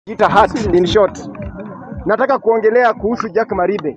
Ita hat in short. Nataka kuongelea kuhusu Jack Maribe.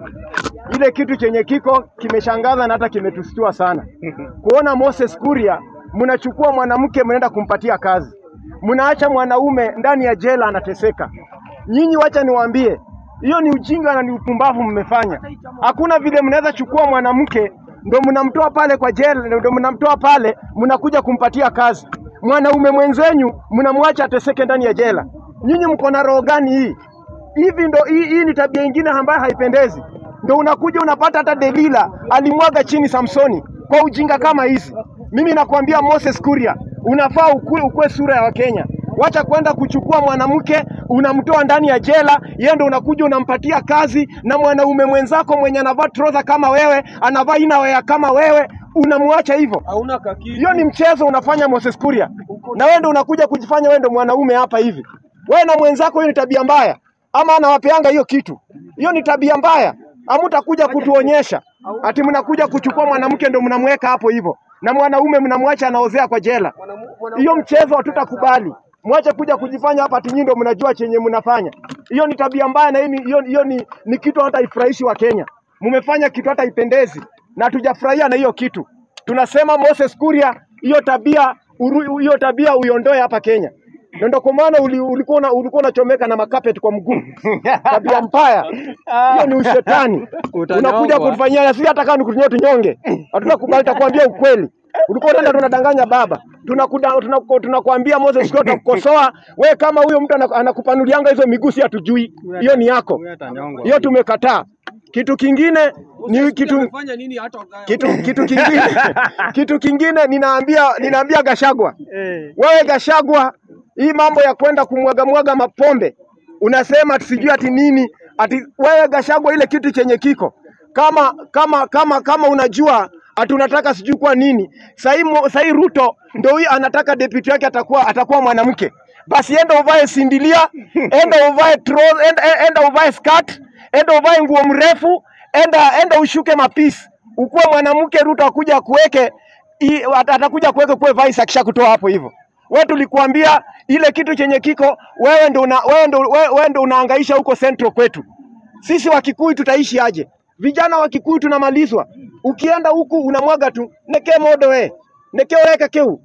Ile kitu chenye kiko kimeshangaza na hata kimetustua sana. Kuona Moses Kuria mnachukua mwanamke mnaenda kumpatia kazi. Mnaacha mwanaume ndani ya jela anateseka. Nyinyi wacha niwaambie, hiyo ni ujinga na ni upumbavu mmefanya. Hakuna vile mnaweza chukua mwanamke ndo mnamtoa pale kwa jela, ndo mnamtoa pale, mnakuja kumpatia kazi. Mwanaume mwenzenyu mnamwacha ateseke ndani ya jela. Nyinyi mko na roho gani hii? Hivi ndo hii, hii ni tabia ingine ambayo haipendezi. Ndo unakuja unapata hata Delila alimwaga chini Samsoni kwa ujinga kama hizi. Mimi nakwambia Moses Kuria, unafaa ukue, ukue sura ya Wakenya. Wacha kwenda kuchukua mwanamke unamtoa ndani ya jela, yeye ndo unakuja unampatia kazi, na mwanaume mwenzako mwenye anavaa trouser kama wewe, anavaa inawea kama wewe, unamwacha hivyo. hauna kakitu. Hiyo ni mchezo unafanya Moses Kuria, na wewe ndo unakuja kujifanya wewe ndo mwanaume hapa hivi. Wewe na mwenzako, hiyo ni tabia mbaya, ama anawapeanga hiyo kitu? Hiyo ni tabia mbaya. Hamutakuja kutuonyesha ati mnakuja kuchukua mwanamke ndo mnamweka hapo hivyo, na mwanaume mnamwacha anaozea kwa jela. Mwanamu- mwana- Hiyo mchezo hatutakubali. Mwache kuja kujifanya hapa ati nyinyi ndo mnajua chenye mnafanya. Hiyo ni tabia mbaya, na hii ni- hiyo hiyo ni, ni kitu hata ifurahishi wa Kenya. Mmefanya kitu hata ipendezi, na hatujafurahia na hiyo kitu. Tunasema Moses Kuria, hiyo tabia uru- hiyo tabia uiondoe hapa Kenya. Na ndio kwa maana uli- ulikuwa una- ulikuwa unachomeka na makapeti kwa mguu. Tabia mbaya. Hiyo ni ushetani. Utanyongwa. Unakuja kutufanyia na sisi hata kama nikutunyoa tunyonge. Hatutakubali, takwambia ukweli. Ulikuwa unaenda tunadanganya baba. Tunakuda tunaku- tunakwambia Moses kwa tutakukosoa. We kama huyo mtu anaku- anakupanulianga hizo miguu si hatujui. Hiyo ni yako. Huyu atanyongwa. Hiyo tumekataa. Kitu kingine ni kitu Amefanya nini hata ugaya? kitu kitu kingine kitu kingine ninaambia ninaambia Gashagwa Eh. wewe Gashagwa, hii mambo ya kwenda kumwaga mwaga mapombe unasema ati sijui ati nini ati wewe Gashagwa, ile kitu chenye kiko kama kama kama kama unajua ati unataka sijui kwa nini sahii sahii Ruto ndio huyu anataka deputy yake atakuwa atakuwa mwanamke, basi enda uvae sindilia, enda uvae tro- enda, enda uvae skirt, enda uvae nguo mrefu, enda enda ushuke mapisi, ukuwe mwanamke. Ruto akuja akuweke i- at- atakuja kuweka kuwe vice akishakutoa hapo hivyo. Wewe tulikuambia ile kitu chenye kiko wewe ndo una, wewe ndo wewe, wewe ndo unahangaisha huko Central kwetu. Sisi Wakikuyu tutaishi aje? Vijana wa Kikuyu tunamalizwa. Ukienda huku unamwaga tu neke modo we neke weka keu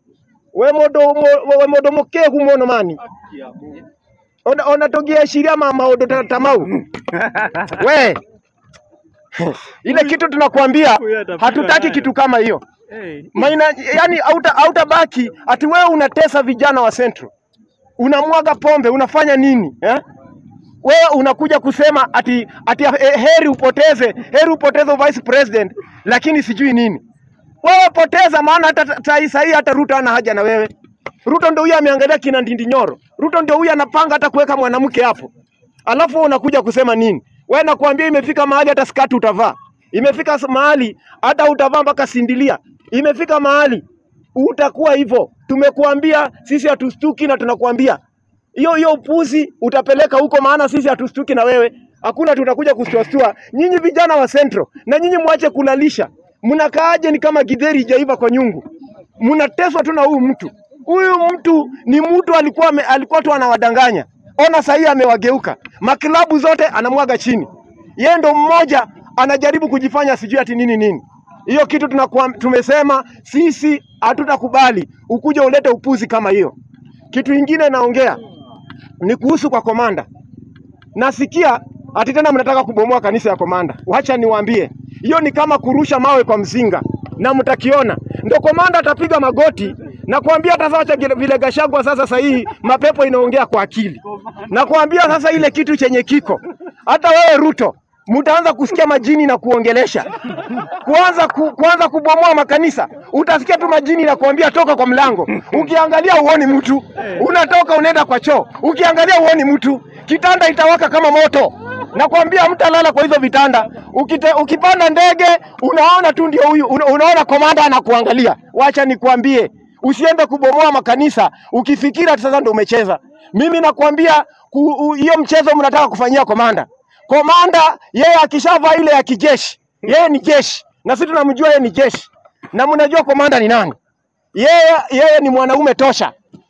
we modo mo, we modo moke humono mani ona ona togia shiria ma maodo ta- tamau we ile kitu tunakuambia Huyu atapigwa hatutaki nayo. kitu kama hiyo Eh. Maina, yani auta, autabaki ati wewe unatesa vijana wa Central, unamwaga pombe, unafanya nini eh? Wewe unakuja kusema ati, ati eh, heri upoteze heri upoteze vice president, lakini sijui nini. Wewe poteza, maana hata sahi sahi hata Ruto ana haja na wewe. Ruto ndio huyo ameangalia kina Ndindi Nyoro. Ruto ndio huyo anapanga hata kuweka mwanamke hapo, alafu wewe unakuja kusema nini? Wewe nakwambia imefika mahali hata skati utavaa, imefika s- mahali hata utavaa mpaka sindilia, imefika mahali utakuwa hivyo. Tumekuambia sisi hatustuki na tunakuambia hiyo hiyo upuzi utapeleka huko, maana sisi hatustuki na wewe. Hakuna tutakuja kustuastua nyinyi vijana wa Central, na nyinyi mwache kulalisha. Mnakaaje ni kama githeri ijaiva kwa nyungu, mnateswa tu na huyu mtu. Huyu mtu ni mtu alikuwa ame, alikuwa tu anawadanganya. Ona sahii amewageuka, maklabu zote anamwaga chini, yeye ndo mmoja anajaribu kujifanya sijui ati nini nini. Hiyo kitu tunakuwa, tumesema sisi hatutakubali ukuja ulete upuzi kama hiyo. Kitu ingine naongea ni kuhusu kwa komanda. Nasikia ati tena mnataka kubomoa kanisa ya komanda. Wacha niwaambie, hiyo ni kama kurusha mawe kwa mzinga na mtakiona. Ndo komanda atapiga magoti na kuambia hata sasa vile- vile Gashagwa sasa sahihi mapepo inaongea kwa akili. Na kuambia sasa ile kitu chenye kiko. Hata wewe Ruto mtaanza kusikia majini na kuongelesha. Kuanza ku, kuanza kubomoa makanisa. Utasikia tu majini na kuambia toka kwa mlango. Ukiangalia uoni mtu. Unatoka unaenda kwa choo. Ukiangalia uoni mtu. Kitanda itawaka kama moto. Nakwambia mtalala kwa hizo vitanda. Ukite, ukipanda ndege unaona tu ndio huyu una, unaona komanda anakuangalia. Wacha nikwambie, usiende kubomoa makanisa ukifikiri ati sasa ndio umecheza. Mimi nakwambia ku- u- hiyo mchezo mnataka kufanyia komanda. Komanda yeye akishavaa ile ya kijeshi, yeye ni jeshi na sisi tunamjua yeye ni jeshi, na mnajua komanda ni nani? Yeye yeye ni mwanaume tosha.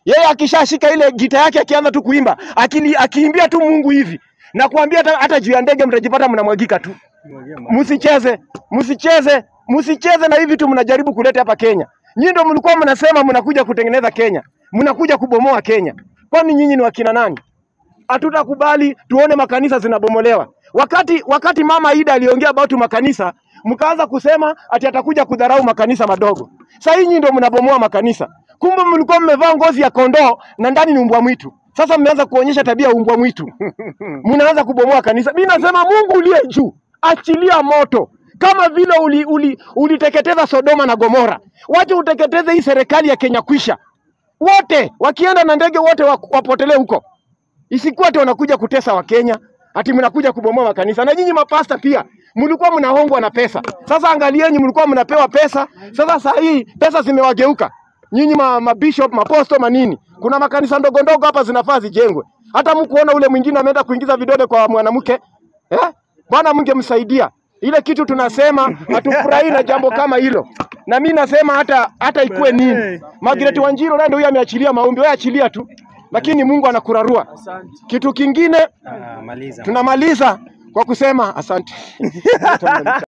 Yeye akishashika ile gita yake akianza tu kuimba, akili akiimbia tu Mungu hivi. Na kuambia hata, hata juu ya ndege mtajipata mnamwagika tu. Msicheze, msicheze, msicheze na hivi tu mnajaribu kuleta hapa Kenya. Nyinyi ndio mlikuwa mnasema mnakuja kutengeneza Kenya. Mnakuja kubomoa Kenya. Kwani nyinyi ni wakina nani? Hatutakubali tuone makanisa zinabomolewa. Wakati wakati mama Ida aliongea about makanisa, mkaanza kusema ati atakuja kudharau makanisa madogo. Sasa hii nyinyi ndio mnabomoa makanisa. Kumbe mlikuwa mmevaa ngozi ya kondoo na ndani ni umbwa mwitu. Sasa mmeanza kuonyesha tabia ya umbwa mwitu. Mnaanza kubomoa kanisa. Mimi nasema Mungu uliye juu, achilia moto kama vile uli, uli, uliteketeza Sodoma na Gomora. Wacha uteketeze hii serikali ya Kenya kwisha. Wote wakienda na ndege wote wa- wapotelee huko. Isikuwa ati wanakuja kutesa Wakenya, ati mnakuja kubomoa makanisa. Na nyinyi mapasta pia mlikuwa mnahongwa na pesa. Sasa angalieni, mlikuwa mnapewa pesa. Sasa saa hii pesa zimewageuka. Nyinyi ma, mabishop, maposto, manini. Kuna makanisa ndogo ndogo hapa zinafaa zijengwe. Hata mkuona ule mwingine ameenda kuingiza vidole kwa mwanamke eh? Bwana mngemsaidia. Ile kitu tunasema hatufurahi na jambo kama hilo, na mi nasema hata hata ikuwe nini. Margaret Wanjiru naye ndio huyo ameachilia maombi, wewe achilia tu, lakini Mungu anakurarua. Kitu kingine Ah, maliza. tunamaliza kwa kusema asante.